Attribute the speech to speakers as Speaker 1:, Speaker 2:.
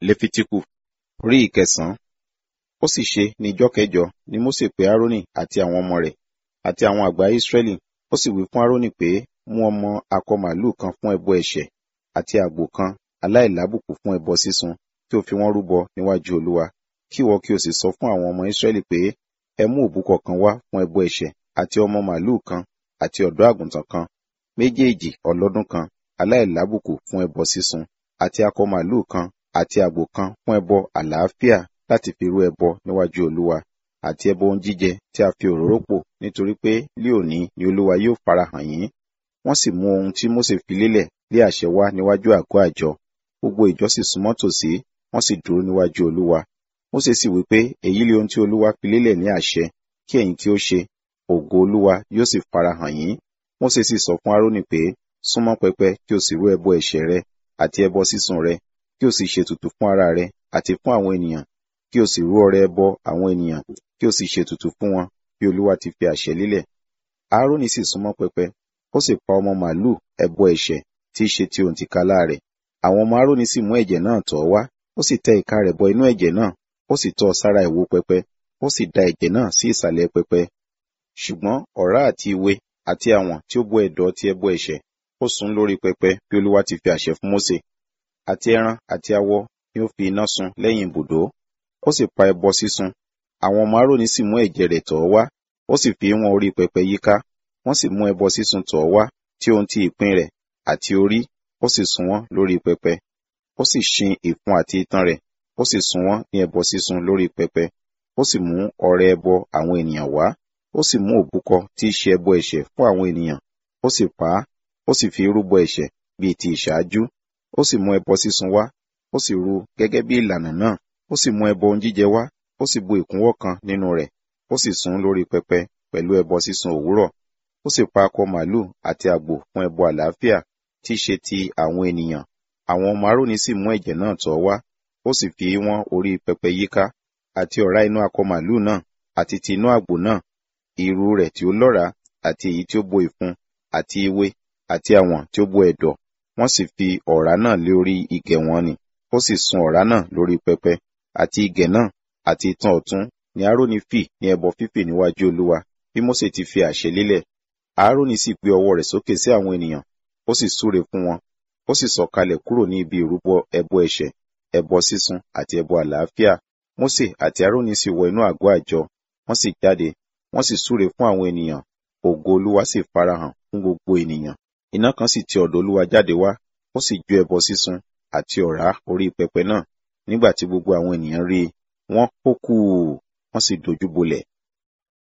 Speaker 1: lefitiku orí ìkẹsàn-án ó sì ṣe ní ijọ́ kẹjọ ni mósè pe árónì àti àwọn ọmọ rẹ̀ àti àwọn àgbà ísírẹ́lì ó sì wí fún árónì pé mú ọmọ akọ màlúù kan fún ẹbọ ẹ̀ṣẹ̀ àti àgbò kan aláìlábùkù fún ẹbọ sísun kí o fi wọ́n rúbọ níwájú olúwa kí ìwọ kí o sì sọ fún àwọn ọmọ ísírẹ́lì pé ẹ mú òbúkọ kan wá fún ẹbọ ẹ̀ṣẹ̀ àti ọmọ màlúù kan àti ọ̀dọ́ àgùntàn kan méjèèjì ọlọ́dún kan aláìlábùkù fún ẹbọ sísun àti akọ màlúù kan àti àgbò kan fún ẹbọ àlàáfíà láti fi rú ẹbọ níwájú olúwa àti ẹbọ ohun jíjẹ tí a fi òróró pò nítorí pé lé òní ni olúwa yóò farahàn yín wọ́n sì mú ohun tí mósè fi lélẹ̀ lé àṣẹ wá níwájú àgọ́ àjọ gbogbo ìjọ sì súnmọ́ tòsí wọ́n sì dúró níwájú olúwa mósè sì wí pé èyí lé ohun tí olúwa fi lélẹ̀ ní àṣẹ kí ẹ̀yin kí ó ṣe ògo olúwa yóò sì farahàn yín mósè sì sọ fún árónì pé súnmọ́ pẹpẹ kí o sì rú ẹbọ ẹ̀ṣẹ̀ rẹ àti ẹbọ sísun rẹ kí o sì ṣètùtù fún ara rẹ àti fún àwọn ènìyàn kí o sì rú ọrẹ ẹbọ àwọn ènìyàn kí o sì ṣètùtù fún wọn bí olúwa ti fi àṣẹ lélẹ̀ árónì sì súnmọ́ pẹpẹ ó sì pa ọmọ màlúù ẹbọ ẹ̀ṣẹ̀ tí í ṣe ti òǹtìkálá rẹ̀ àwọn ọmọ árónì sì mú ẹ̀jẹ̀ náà tọ̀ wá ó sì tẹ ìka rẹ̀ bọ inú ẹ̀jẹ̀ náà ó sì tọ́ sára ìwo pẹpẹ ó sì da ẹ̀jẹ̀ náà sí ìsàlẹ̀ pẹpẹ ṣùgbọ́n ọ̀rá àti ìwé àti àwọn tí ó bó ẹ̀dọ̀ ti ẹbọ ẹ̀ṣẹ̀ ó sun lórí pẹpẹ bí olúwa ti fi àṣẹ fún mósè àti ẹran àti awọ ni ó fi iná sun lẹ́yìn ibùdó ó sì pa ẹbọ sísun àwọn ọmọ árónì sì mú ẹ̀jẹ̀ rẹ̀ tọ̀ wá ó sì fi wọn orí pẹpẹ yíká wọ́n sì mú ẹbọ sísun tọ̀ wá tí ohun ti ìpín rẹ̀ àti orí ó sì sun wọ́n lórí pẹpẹ ó sì ṣin ìfun àti itan rẹ̀ ó sì sun wọ́n ní ẹbọ sísun lórí pẹpẹ ó sì mú ọrẹ ẹbọ àwọn ènìyàn wá ó sì mú òbúkọ tí í ṣe ẹbọ ẹ̀ṣẹ̀ fún àwọn ènìyàn ó sì pa á ó sì fi rúbọ ẹ̀ṣẹ̀ bíi ti ìṣáájú ó sì mú ẹbọ sísun wá ó sì rú gẹ́gẹ́ bí ìlànà náà ó sì mú ẹbọ ohun jíjẹ wá ó sì bu ìkúnwọ́ kan nínú rẹ̀ ó sì sun lórí pẹpẹ pẹ̀lú ẹbọ sísun òwúrọ̀ ó sì pa akọ màlúù àti àgbò fún ẹbọ àlàáfíà tí í ṣe ti àwọn ènìyàn àwọn ọmọ aróni sì mú ẹ̀jẹ̀ náà tọ̀ wá ó sì fi wọ́n orí pẹpẹ yíká àti ọ̀rá inú akọ màlúù náà àti ti inú àgbò náà ìrù rẹ̀ tí ó lọ́ràá àti èyí tí ó bo ìfun àti ewé àti àwọn tí ó bo ẹ̀dọ̀ wọ́n sì fi ọ̀rá náà lé orí igẹ̀ wọn ni ó sì sun ọ̀rá náà lórí pẹpẹ àti igẹ̀ náà àti itan ọ̀tún ni aaroni fì ní ẹbọ fífì níwájú olúwa bí mósè ti fi àṣẹ lélẹ̀ aaroni sì gbé ọwọ́ rẹ̀ sókè sí àwọn ènìyàn ó sì súre fún wọn ó sì sọ̀kalẹ̀ kúrò ní ibi ìrúbọ ẹbọ ẹ̀ṣẹ̀ ẹbọ sísun àti ẹbọ àlàáfíà mósè àti aaroni sì wọ inú àgọ́ àjọ wọ́n sì jáde wọ́n sì súre fún àwọn ènìyàn ògo olúwa sì farahàn fún gbogbo ènìyàn iná kan sì ti ọ̀dọ̀ olúwa jáde wá ó sì jó ẹbọ sísun àti ọ̀rá orí pẹpẹ náà nígbà tí gbogbo àwọn ènìyàn rí i wọ́n hó kù wọ́n sì dojú bolẹ̀